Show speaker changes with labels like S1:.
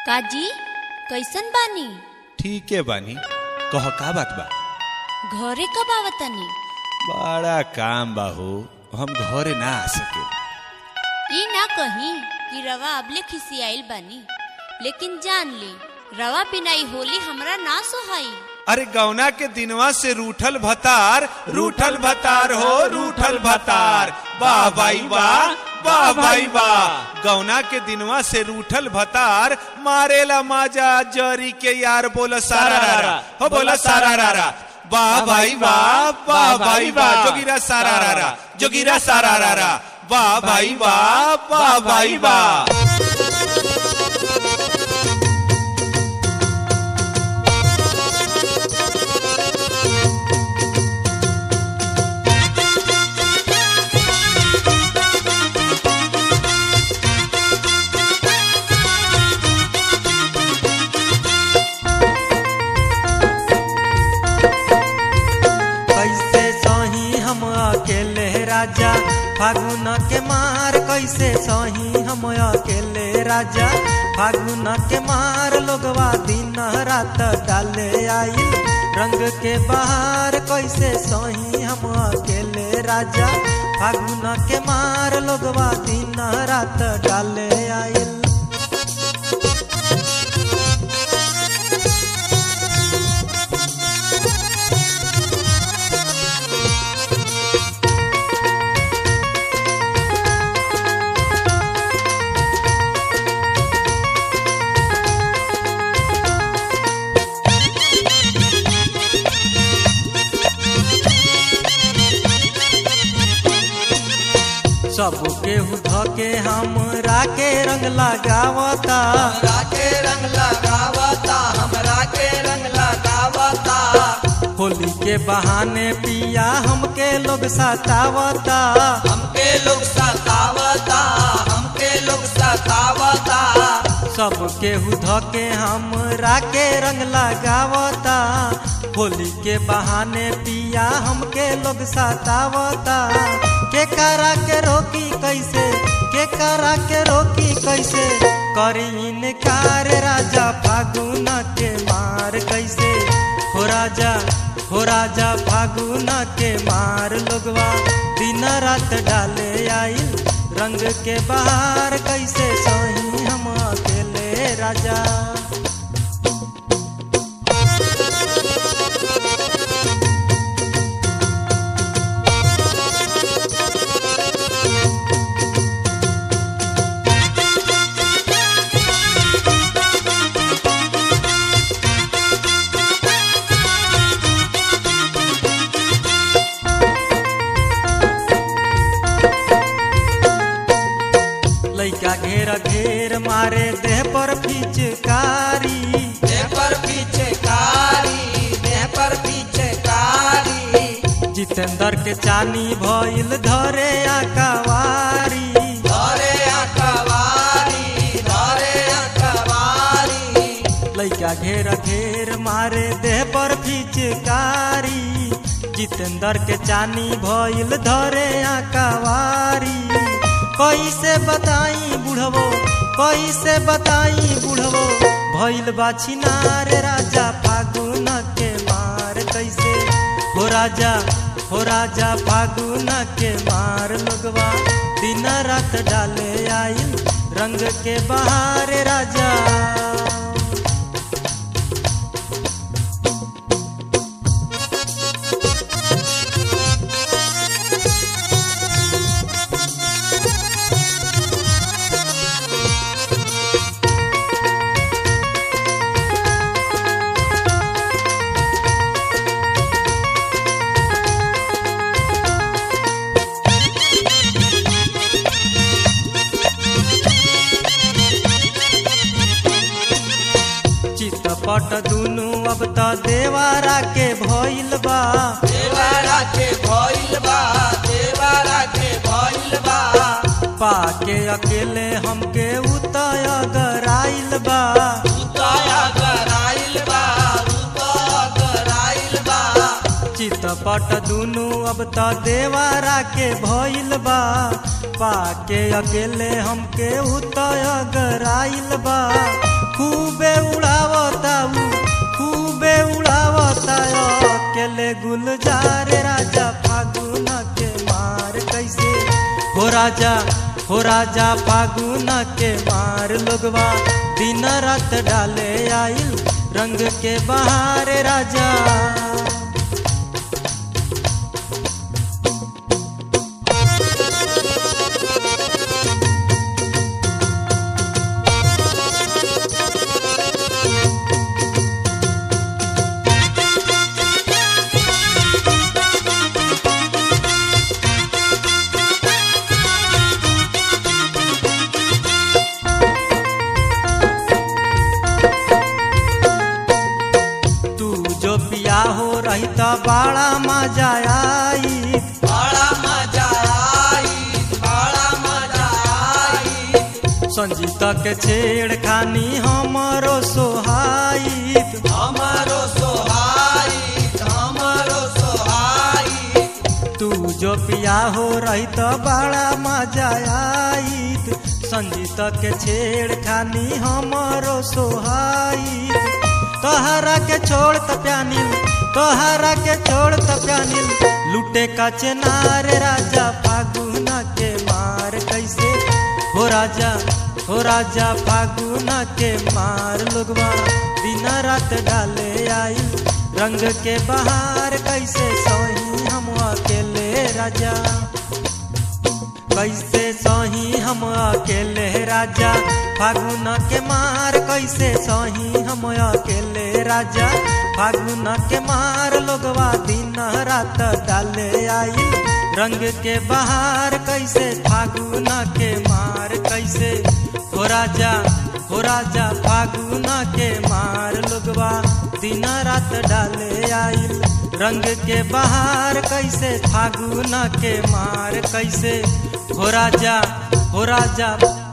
S1: काजी कैसन बानी
S2: ठीके बानी कह का बात बा
S1: घरे कब आवतनी
S2: बड़ा काम बा हो हम घरे ना आ सके
S1: ई ना कही कि रवा अबले खिसियाइल बानी लेकिन जान ली रवा बिनाई होली हमरा ना सोहाई
S2: अरे गौना के दिनवा से रूठल भतार रूठल भतार हो रूठल भतार वाह भाई वाह वाह भाई वाह गौना के दिनवा से रूठल भतार मारेला माजा जरी के यार बोला सारा रारा हो बोला सारा रारा वाह भाई वाह वाह भाई वाह जोगिरा सारा रारा जोगिरा सारा रारा वाह भाई वाह वाह भाई वाह
S3: कैसे सही हम अकेले राजा फागुन के मार कैसे सही हम अकेले राजा फागुन के मार लोगवा दिन रात डाले आइल रंग के बहार कैसे सही हम अकेले राजा फागुन के मार लोगवा दिन रात डाले आइल सब केहू धके हमरा के रंग लगावता
S4: हमरा के रंग लगावता हमरा के रंग लगावता
S3: होली के बहाने पिया हमके लोग सतावता
S4: हमके लोग सतावता हमके लोग सतावता
S3: सब केहू धके हमरा के रंग लगावता होली के बहाने पिया हमके लोग सतावता के करा के रोकी कैसे के करा के रोकी कैसे करी इनकार राजा फागुन के मार कैसे हो राजा हो राजा फागुन के मार लोगवा दिन रात डाले आइल रंग के बाहर कैसे सही हम अकेले राजा लइका घेर घेर मारे देह पर फिचकारी
S4: देह पर पीछे कारी देह पर पीछे कारी
S3: जितेंद्र के चानी भइल धरे आकावारी
S4: धरे अखबारी धरे अखबारी
S3: लइका घेर घेर मारे देह पर फिचकारी जितेंद्र के चानी भइल धरे आकावारी कैसे बताई बुढ़वो कैसे बताई बुढ़वो भइल बा छिनार राजा फागुन के मार कैसे हो राजा हो राजा फागुन के मार लोगवा दिन रात डाले आइल रंग के बहार राजा चितपट दुनु अब त देवारा के भइल बा
S4: देवारा के भइल बा देवारा के भइल बा
S3: पाके अकेले हमके उतय गराइल बा
S4: उताया गराइल बा उताया गराइल बा
S3: चितपट दुनु अब त देवारा के भइल बा पाके अकेले हमके उतय गराइल बा खूबे उड़ावता ऊ खूबे उड़ावता अकेले गुलजार राजा फागुन के मार कैसे हो राजा हो राजा फागुन के मार लोगवा दिन रात डाले आइल रंग के बहार राजा तू जो पिया हो रही तो बड़ा मजा आई
S4: बड़ा मजा आई बड़ा मजा आई
S3: संजीता के छेड़खानी हमरो सोहाई
S4: हमारो सोहाई हमारो सोहाई
S3: तू जो पिया हो रही तो बड़ा मजा आई संजीता के छेड़खानी हमरो सोहाई तोहरा के छोड़ त प्यानिल तोहरा के छोड़ त प्यानिल लुटे का चेनार राजा फागुन के मार कैसे हो राजा हो राजा फागुन के मार लोगवा दिन रात डाले आई रंग के बहार कैसे सोही हम अकेले राजा कैसे सही हम अकेले राजा फागुन के मार कैसे सही हम अकेले राजा फागुन के मार लोगवा दिन रात डाले आई रंग के बहार कैसे फागुन के मार कैसे हो राजा हो राजा फागुन के मार लोगवा दिन रात डाले आई रंग के बहार कैसे फागुन के मार कैसे हो राजा हो राजा